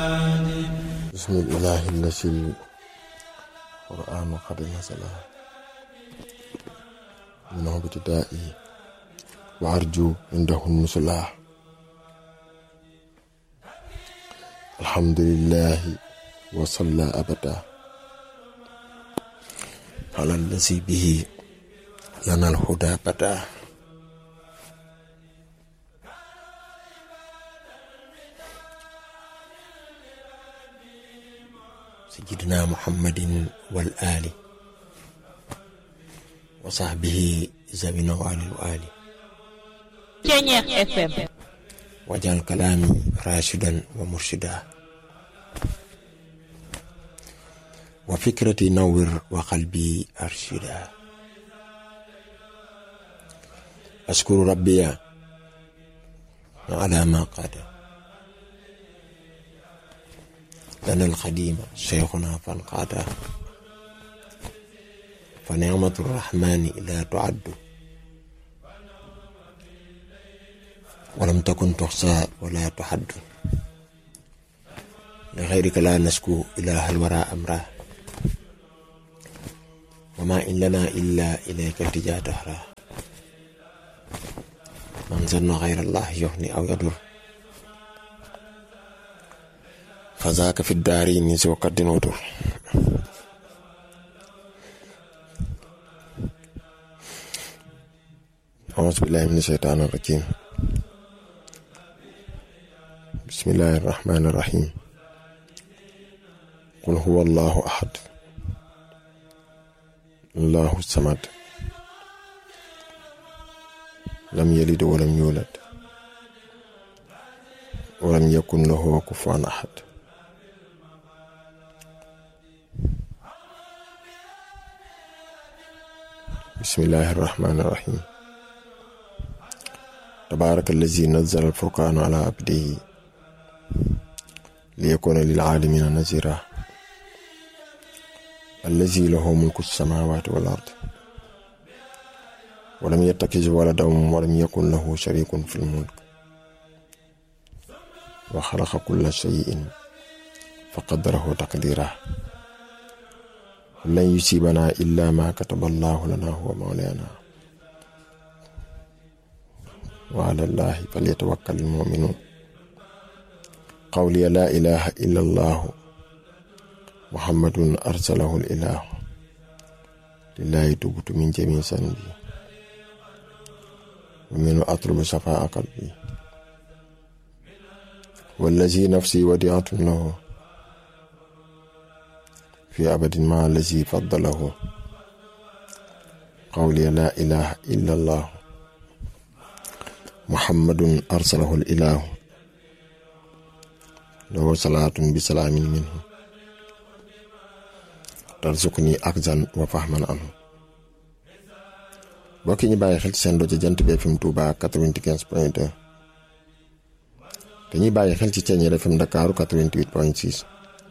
بسم الإله الذي القرآن قد نزل منه ابتدائي وأرجو عنده النزلا الحمد لله وصلى أبدا على الذي به لنا الهدى بدا سيدنا محمد والآل وصحبه ذوي النوال والآل Ceñeex FM واجعل كلامي راشدا ومرشدا وفكرتي نور وقلبي أرشدا أشكر ربي على ما قاد لنا القديم شيخنا فانقادا فنعمة الرحمن لا تعد ولم تكن تحصى ولا تحد لغيرك لا نشكو إله الورى أمره وما إن لنا إلا إليك التجا دهرا من ظن غير الله يغني أو يضر فذاك في الدارين سوى قد ودر أعوذ بالله من الشيطان الرجيم بسم الله الرحمن الرحيم قل هو الله أحد الله الصمد لم يلد ولم يولد ولم يكن له كفوا أحد بسم الله الرحمن الرحيم تبارك الذي نزل الفرقان على عبده ليكون للعالمين نذيرا الذي له ملك السماوات والأرض ولم يتخذ ولدا ولم يكن له شريك في الملك وخلق كل شيء فقدره تقديرا لن يصيبنا إلا ما كتب الله لنا هو مولانا وعلى الله فليتوكل المؤمنون قولي لا إله إلا الله محمد أرسله الإله لله تبت من جميع ذنبي ومن أطلب شفاء قلبي والذي نفسي وديعة له في أبد مع الذي فضله قولي لا إله إلا الله محمد أرسله الإله له صلاة بسلام منه tarzuqni akzan wa fahman anhu mbokk ñi bàyyi xel ci seen rajo jant bi FM Touba 95 point 2 dañuy bàyyi xel ci Ceeñeer FM Ndakaaru 88 point 6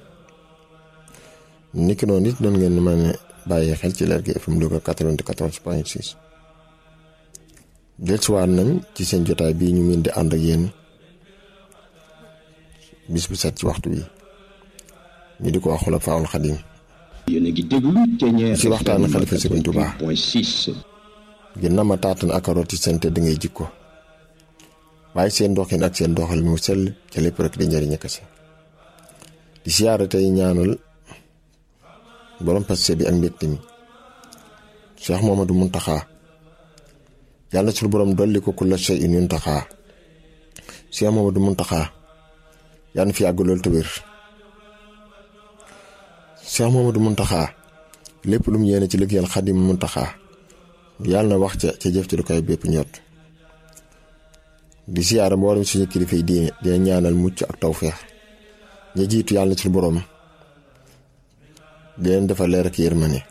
niki noonu it doon ngeen mën a bàyyi xel ci Lergui FM Louga 94 point 6 dellusiwaat nañ ci seen jotaay bii ñu mën di ànd ak yéen bis bu set ci waxtu wi ñu di ko wax Xulafaa'ul Xadiim yéen a ngi déglu Ceeñeer ci waxtaanu xalifa Sëriñ Tuubaa point six ngir na ma taatan ak rooti seen tedd ngay jikko waaye seen doxin ak seen doxal mu sell ca lépp rek di njëriñ kese di siyaare tey ñaanal borom passe bi ak mbégte mi Cheikh Mamadou Muntaxa yàlla suñu borom dolli ko kulla shay'in yuntaxa Cheikh Mamadou Muntaxa yàlla na fi yàgg loolu te wér Cheikh Mamadou Muntaxa lépp lu mu yéene ci liggéeyal Xadim Muntaxa yàlla na wax ca ca jëf ci lu koy bépp ñott di siyaara mboolem suñu kilifa yi diine dina ñaanal mucc ak tawféex ña jiitu yàlla na suñu borom di leen defal leer ak yërmande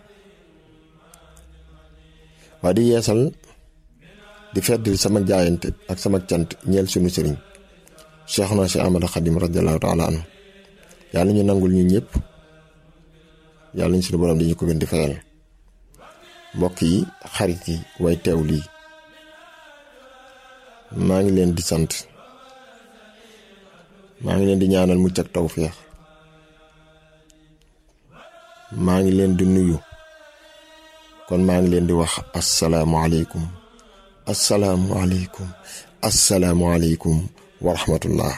waa di yeesal di feddil sama jaayante ak sama cant ñeel suñu sëriñ Cheikhuna Cheikh Ahmadu Xadim radiallahu taala anhu yàlla ñu nangul ñu ñëpp yàlla ñu suñu borom di ñu ko gën di fayal mbokk yi xarit yi way teew lii maa ngi leen di sant maa ngi leen di ñaanal mucc ak tawféex maa ngi leen di nuyu kon maa ngi leen di wax asalaamualeykum asalaamualeykum asalaamualeykum wa rahmatullah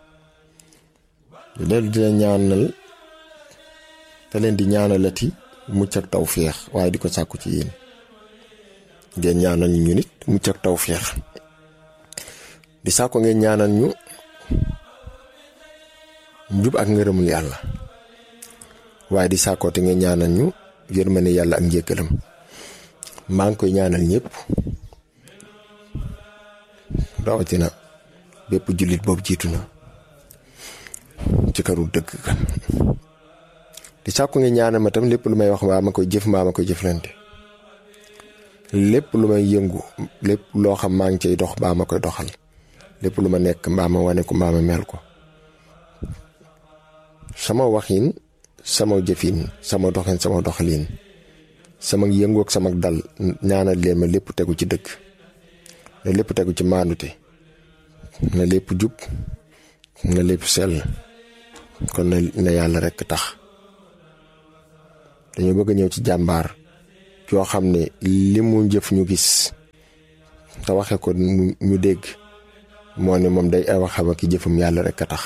di leen di ñaanal te leen di ñaanalati mucc ak tawféex waaye di ko sàkku ci yéen ngeen ñaanal ñu nit mucc ak tawféex di sàkku ngeen ñaanal ñu njub ak ngërëmul yàlla waaye di sàkkoote ngeen ñaanal ñu yërmande yàlla ak njëkkalam maa ngi koy ñaanal ñëpp rawatina bépp jullit boobu jiitu na ci këru dëgg kan di sàkku ngeen ñaanal ma tam lépp lu may wax mbaa ma koy jëf mbaa ma koy jëflante lépp lu may yëngu lépp loo xam maa ngi cay dox mbaa ma koy doxal lépp lu ma nekk mbaa ma wane ko mbaa ma mel ko sama waxin sama jëfin sama doxin sama doxalin sama yëngu ak sama dal ñaanal leen ma lépp tegu ci dëgg na lépp tegu ci maandute na lépp jub na lépp sell kon na na yàlla rekk tax dañoo bëgg a ñëw ci jàmbaar yoo xam ne li mu jëf ñu gis te waxe ko ñu dégg moo ne moom day ay waxam ak jëfam yàlla rekk a tax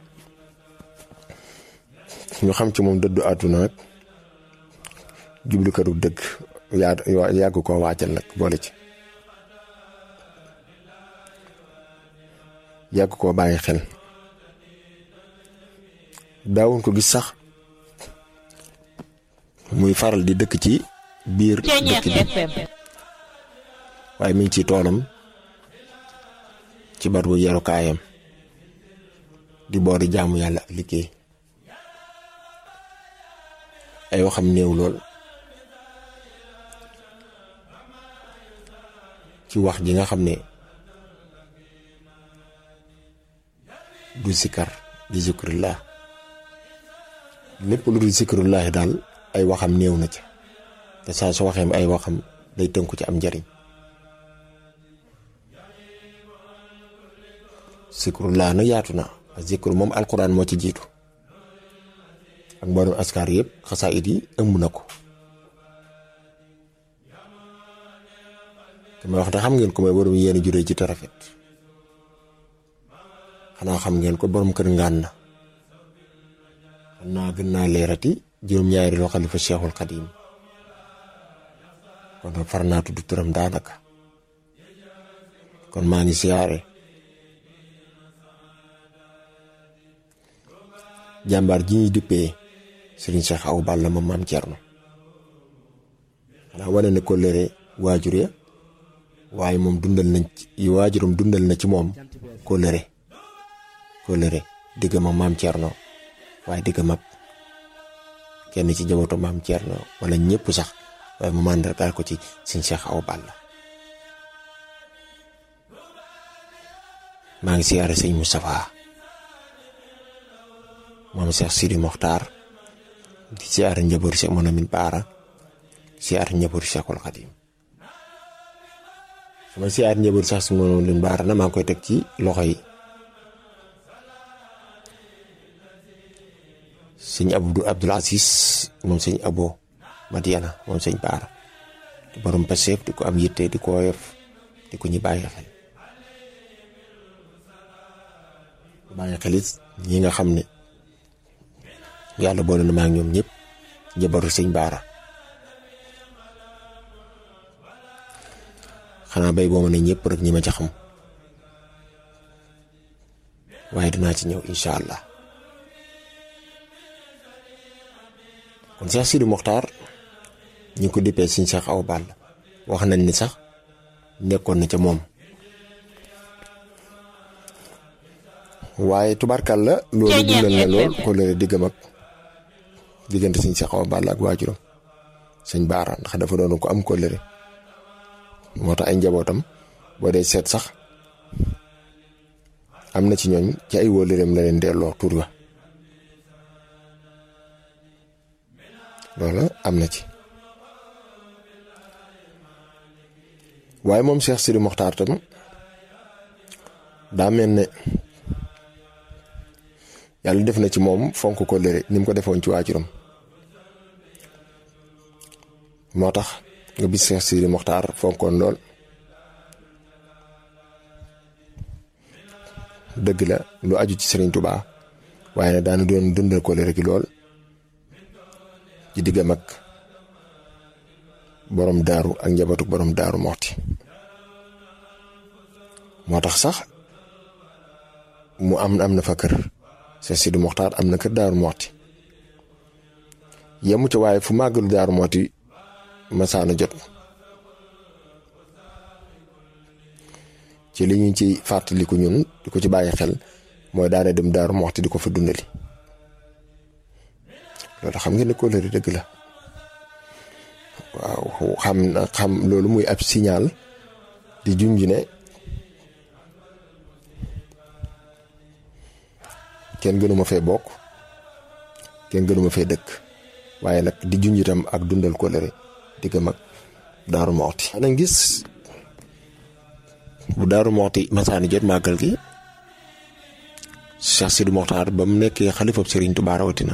ñu xam ci moom dëddu àdduna nag jublu këru dëgg yaa yàgg koo waajal nag boole ci yàgg koo bàyyi xel daawuñ ko gis sax muy faral di dëkk ci biir dëkk bi waaye mi ngi ci toolam ci bar bu yarukaayam di boori jaamu yàlla ak liggéey ay waxam néew lool ci wax ji nga xam ne du sikar di zikrillah lépp lu dul zikrillah daal ay waxam néew na ca te saa su waxeem ay waxam day tënku ci am njariñ zikrullah na yaatu na zikru moom alquran moo ci jiitu ak mboolem askar yëpp xasaayit yi ëmb na ko te may wax te xam ngeen ko mooy borom yéen juree ci te rafet xanaa xam ngeen ko borom kër ngaan na xam naa gën naa leerati juróom-ñaari loo xalifa Cheikhul Xadim kon nag far naa tudd turam daanaka kon maa ngi siyaare jàmbaar ji ñuy duppee Serigne Cheikh Awa Balla moom maam Thierno xanaa wane ne ko lëre waajur ya waaye moom dundal nañ ci waajuram dundal na ci moom ko lëre ko lëre digg ma maam Thierno waaye digg mag kenn ci jabootu maam Thierno wala ñëpp sax waaye mu màndargaal ko ci Serigne Cheikh Awa Balla maa ngi siyaare sëñ Moustapha moom Cheikh Sidi Mokhtar di siyaare njaboot Cheikh Monamin Baara siyaare njaboot Cheikhul Khadim su ma siyaare njaboot sax si Monamin Baara na maa ngi koy teg ci loxo yi sëñ Abdou Abdoul Aziz moom sëñ Abo Madiana moom sëñ Baara di borom Pastef di ko am yitte di ko woyof di ko ñu bàyyi xel bàyyi xelit ñi nga xam ne yàlla boole na maa ngi ñoom ñëpp jabaru sëñ baara xanaa bay boo ma ne ñëpp rek ñi ma ci xam waaye dinaa ci ñëw incha allah kon Cheikh Sidi Mokhtar ñu ko dippee sëñ Cheikh Awa Balla wax nañ ni sax nekkoon na ca moom waaye tubarkal la loolu dundal na lool ko leere diggam ak diggante sëñ Cheikh Awa Balla ak waajuram sëñ Baara ndax dafa doon ko am kóllëre moo tax ay njabootam boo dee seet sax am na ci ñooñ ci ay wóllëreem la leen delloo tur wa loola am na ci waaye moom Cheikh Sidi Mokhtar tam daa mel ne yàlla def na ci moom fonk ko lëre ni mu ko defoon ci waajuram moo tax nga bis Seex Sidi Moxtaar fonkoon lool dëgg la lu aju ci Sëriñ Tubaa waaye nag daana doon dundal ko lëre gi lool ci diggam ak borom daaru ak njabootu borom daaru moxti moo tax sax mu am am na fa kër Seex Sidi Moxtaar am na kër daaru moxti yemu ca waaye fu màggalu daaru moxti masaana jot ci li ñu ci fàttaliku ñun di ko ci bàyyi xel mooy daane dem daaru moxti di ko fa dundali loolu xam ngeen ne kóllëre dëgg la waaw xam na xam loolu muy ab signal di junj ne kenn gënuma fee bokk kenn gënuma fee dëkk waaye nag di junj itam ak dundal kóllëre digg mag daaru moxti xanaa gis bu daaru moxti masaani jot màggal gi Cheikh Sidi Moxtaar ba mu nekkee xalifab Sëriñ Tuubaa rawatina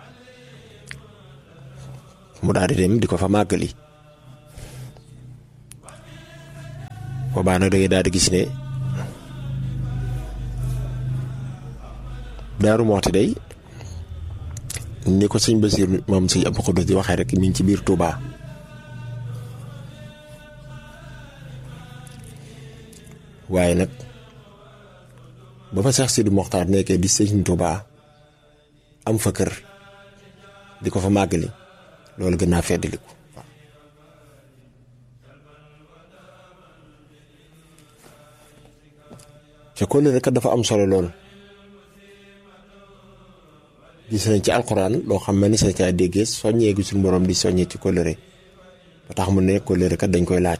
mu daal di dem di ko fa màggali boobaa nag da ngay daal di gis ne daaru moxti day ni ko sëñ Basiir moom sëñ Abdu Xuddus di waxee rek mi ngi ci biir Touba waaye nag ba fa Seex Sidi Moxtaar nekkee di sëñ Touba am fa kër di ko fa màggali loolu gën naa feddaliku ca kóllëre kat dafa am solo lool gis nañ ci alxuraan loo xam ne ni sa caa déggee soññee gi suñu borom di soññee ci kóllëre ba tax mu ne kóllëre kat dañ koy laaj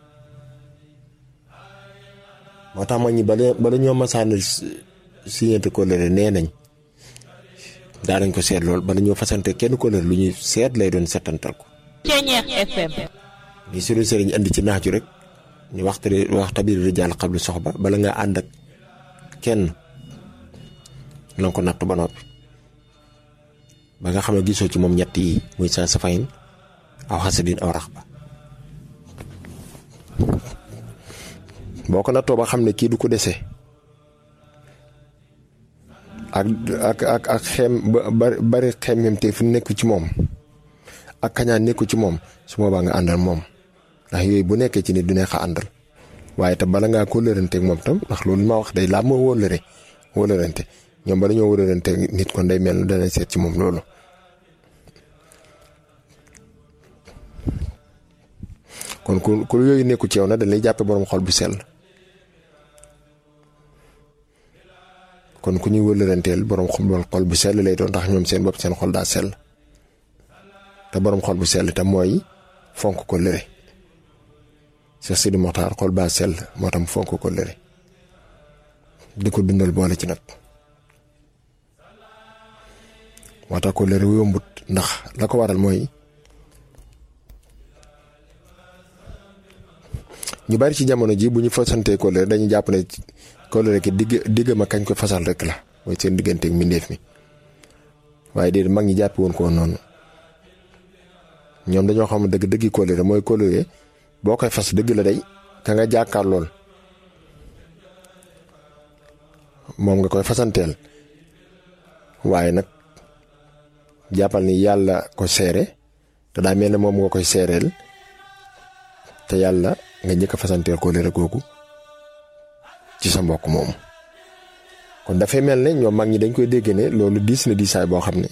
moo tax ma ñi bala bala ñoo masaan siñeente kóllëre nee nañ daa nañ ko seet lool bala ñoo fasante kenn kóllëre lu ñuy seet lay doon setantal ko Ceñeex FM li suñu sëriñ andi ci naaju rek ñu waxtari wax tabir rijaal xablu soxba bala nga ànd ak kenn na ko natt ba noppi ba nga xam ne gisoo ci moom ñett yi muy sa safayin aw xasadin aw rax ba boo ko nattoo ba xam ne kii du ko dese ak ak ak ak xem bari bari xemmem te fu nekk ci moom ak kañaan nekku ci moom su boobaa nga àndal moom ndax yooyu bu nekkee ci nit du neex a àndal waaye te bala ngaa ko lërante ak moom tam ndax loolu ma wax day laa moo wóolëre wóolërante ñoom bala ñoo wóolërante nit kon day mel ne dana seet ci moom loolu kon ku ku yooyu nekku ci yow na dañ lay jàppe borom xol bu sell kon ku ñuy wëlëranteel borom xol bu sell lay doon ndax ñoom seen bopp seen xol daa sell te borom xol bu sell te mooy fonk ko lëre Seex Sidi Moxtaar xol baa sell moo tam fonk ko lëre di ko dundal boole ci nag moo tax ko lëre yombut ndax la ko waral mooy ñu bari ci jamono ji bu ñu fasantee kóllëre dañuy jàpp ne kóllëre ki digg digg ma kañ ko fasal rek la mooy seen digganteeg mbindeef mi waaye déedéet mag ñi jàpp woon ko noonu ñoom dañoo xam dëgg dëggi kóllëre mooy kóllëre boo koy fas dëgg la day ka nga jàkkaar lool moom nga koy fasanteel waaye nag jàppal ni yàlla ko seere te daa mel ne moom nga koy seereel te yàlla nga njëkk a fasanteel kóllëre googu ci sa mbokk moomu kon dafay mel ne ñoom mag ñi dañ koy dégg ne loolu diis na diisaay boo xam ne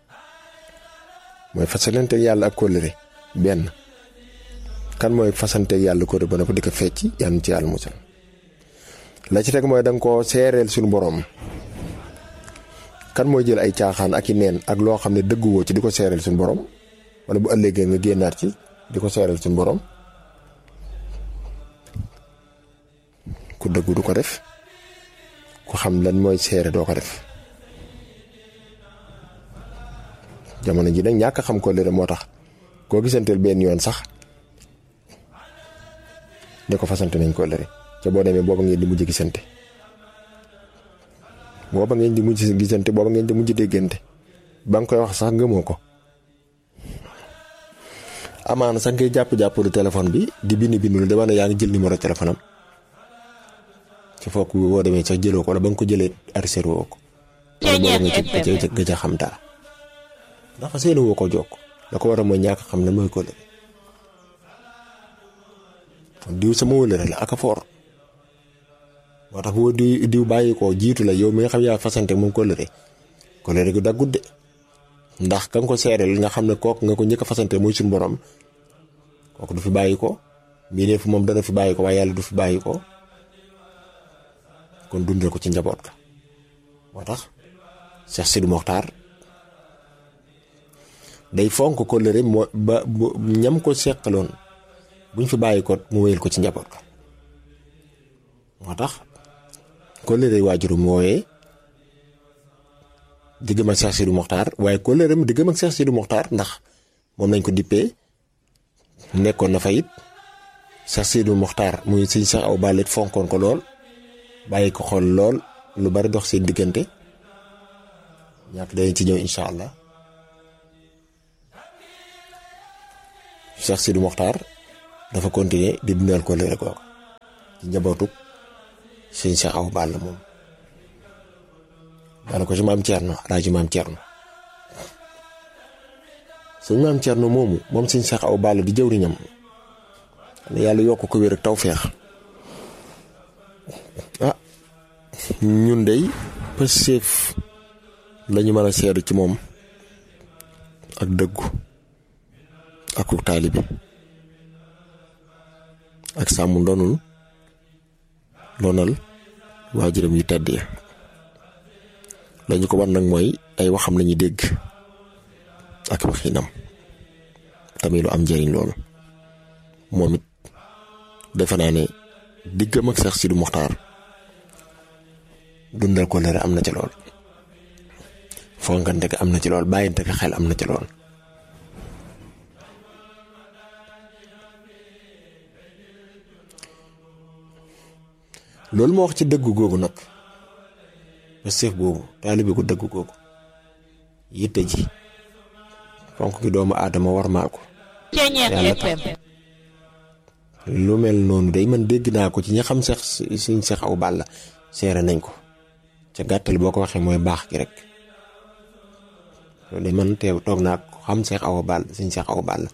mooy fasanteeg yàlla ak kóllëre benn kan mooy fasanteeg yàlla kóllëre ba noppi di ko fecc yàlla ci yàlla musal la ci teg mooy da nga koo seereel suñu borom kan mooy jël ay caaxaan ak i neen ak loo xam ne dëgguwoo ci di ko seereel suñu borom wala bu ëllëgee nga génnaat ci di ko seereel suñu borom. ku dëggu du ko def ku xam lan mooy seere doo ko def jamono ji nag ñàkk xam ko lëre moo tax koo gisanteel benn yoon sax ne ko fasante nañ ko lëre ca boo demee booba ngeen di mujj gisante booba ngeen di mujj gisante booba ngeen di mujj déggante ba nga koy wax sax gëmoo ko amaana sax ngay jàpp-jàppalu téléphone bi di bind bindul dama ne yaa ngi jël numéro téléphone am ci fokk boo demee sax jëloo ko wala ba nga ko jëlee arrêté woo ko wala boo demee ci nga ca xam dara ndax fa seeni woo ko jokk la ko war a mooy ñàkk xam ne mooy kóllëre diw sama wëllëre la ak a foor moo tax boo diw diw bàyyi ko jiitu la yow mi nga xam yaa fasante moom kóllëre kóllëre gu daggut de ndax ka nga ko seereel nga xam ne kooku nga ko njëkk a fasante muy suñu borom kooku du fi bàyyi ko mbindeef fu moom dana fi bàyyi ko waaye yàlla du fi bàyyi ko kon dundal ko ci njaboot ga moo tax Cheikh Sidi Mokhtar day fonk kóllëre moo ba ñam ko seqaloon buñ fi bàyyi ko mu wéyal ko ci njaboot ga moo tax kóllëre waajurum wooyee diggam ak Cheikh Sidi Mokhtar waaye kóllëreem diggam ak Cheikh Sidi Mokhtar ndax moom lañ ko dippee nekkoon na fa it Cheikh Sidi Mokhtar muy sëñ Cheikh Awa Balla fonkoon ko lool bàyyi ko xool lool lu bari dox seen diggante ñàkk dañ ci ñëw incha allah Cheikh Sidi Mokhtar dafa continuer di dundal kóllëre googu ci njabootu sëñ Cheikh Awa Balla moom. daana ko ci maam Thierno alaaji maam Thierno sëñ maam Thierno moomu moom sëñ Cheikh Awa Balla di jëwriñam ne yàlla yokk ko wér ak tawféex ah ñun dey pëseef lañu mën a seedu ci moom ak dëggu ak ku taalibi ak sàmm ndonul lonal waajuram yu tedd ya lañu ko war nag mooy ay waxam lañuy dégg ak waxinam tamit lu am njëriñ loolu moom it defe naa ne diggam ak Cheikh Sidi Mokhtar dundal ko leer am na ci lool fonkante ko am na ci lool bàyyinte ko xel am na ci lool loolu moo wax ci dëggu googu nag ba seef boobu taalibe gu dëgg googu yitte ji fonk gi doomu aadama war maa ko yàlla tax lu mel noonu day man dégg naa ko ci ñi xam seex suñ seex aw balla seere nañ ko ca gàttal boo ko waxee mooy baax gi rek loolu day man teew toog naa ko xam seex aw balla suñ seex aw balla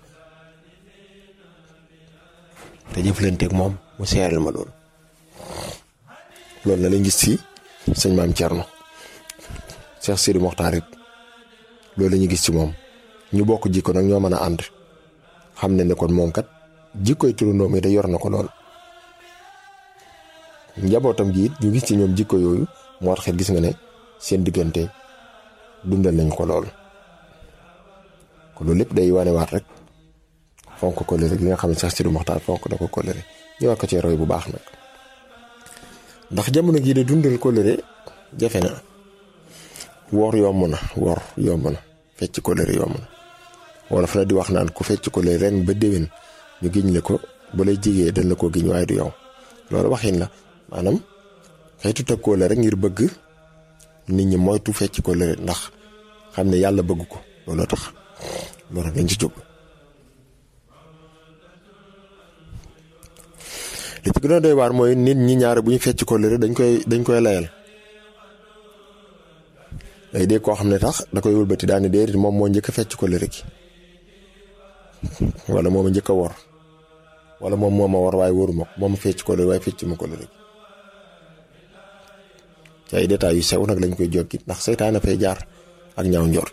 te jëflanteeg moom mu seereel ma loolu loolu na lañ gis ci sëñ maam Thierno Cheikh Sidi Mokhtar it loolu la ñu gis ci moom ñu bokk jikko nag ñoo mën a ànd xam ne ne kon moom kat jikkoy turandoo mi da yor na ko lool. njabootam gi it ñu gis ci ñoom jikko yooyu moo tax it gis nga ne seen diggante dundal nañ ko lool kon loolu lépp day wanewaat rek fonk ko kóllëre gi nga xam ne Cheikh Sidi Mokhtar fonk da ko kóllëre ñu war ko cee roy bu baax nag. ndax jamono jii de dundal kóllëre jafe na woor yomb na woor yomb na fecc kóllëre yomb na wala fa la di wax naan ku fecc kóllëre ren ba déwén ñu giñ la ko ba lay jigee dañ la ko giñ waaye du yow loolu waxin la maanaam xeetu teg kóllëre ngir bëgg nit ñi moytu fecc kóllëre ndax xam ne yàlla bëgg ko looloo tax loolu rek lañ ci jóg li ci gën a doy waar mooy nit ñi ñaare bu ñu fecc kóllëre dañ koy dañ koy layal day dégg koo xam ne tax da koy wëlbati daane déedéet moom moo njëkk a fecc kóllëre gi wala moom a njëkk a wor wala moom moo ma war waaye wóoruma ko moom fecc kóllëre waaye fecc ma kóllëre gi ci ay détails yu sew nag lañ koy jokki ndax seytaane fay jaar ak ñaaw njort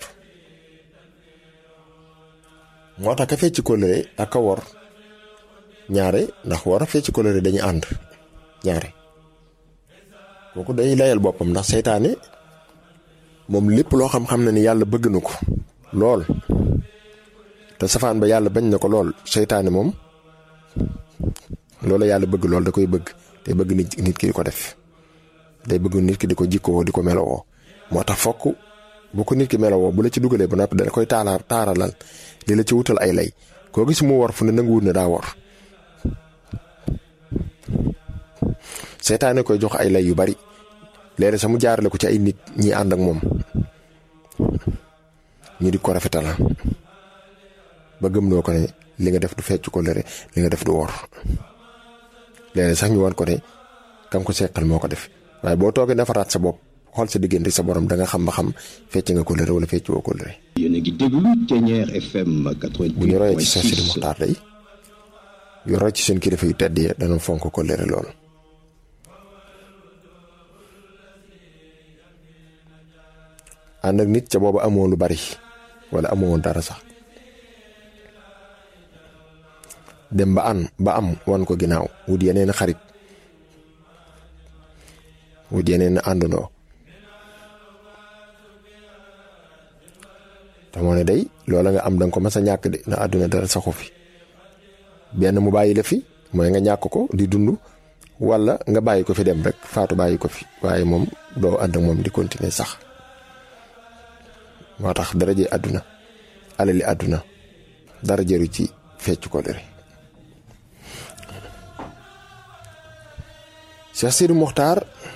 moo tax ka fecc kóllëre ak ka wor ñaare ndax war a fecc kóllëre dañuy ànd ñaare kooku day layal boppam ndax seytaane moom lépp loo xam-xam na ni yàlla bëgg na ko lool te safaan ba yàlla bañ na ko lool seytaane moom loolu yàlla bëgg lool da koy bëgg te bëgg nit nit ki di ko def day bëgg nit ki di ko jikkoo di ko melowoo moo tax fokk bu ko nit ki melowoo bu la ci dugalee ba noppi da koy taala taaralal li la ci wutal ay lay koo gis mu war fu ne nanguwut ne daa war seytaane koy jox ay lay yu bari léeg sax mu jaarale ko ci ay nit ñi ànd ak moom ñu di ko rafetal ba gëmloo ko ne li nga def du fecc ko lëre li nga def du wor léeg sax ñu wan ko ne kam ko seqal moo ko def waaye boo toogee defaraat sa bopp xool sa diggante sa borom da nga xam ba xam fecc nga ko lëre wala fecc woo ko lëre yéen a ngi déglu Thiéniere FM bu ñu royee ci Cheikh Sidi 88.6 Mokhtar day yu roy ci seen kilifa yu tedd yi dana fonk ko lëre lool ànd ak nit ca booba amoo lu bari wala amoo dara sax dem ba an ba am wan ko ginnaaw wut yeneen xarit wut yeneen àndandoo te moo ne day loola nga am danga ko mas a ñàkk de na àdduna dara saxu fi benn mu bàyyi la fi mooy nga ñàkk ko di dund wala nga bàyyi ko fi dem rek faatu bàyyi ko fi waaye moom doo ànd ak moom di continuer sax moo tax dara ji àdduna alali àdduna dara jëru ci fecc ko lëre Cheikh Sidi Mokhtar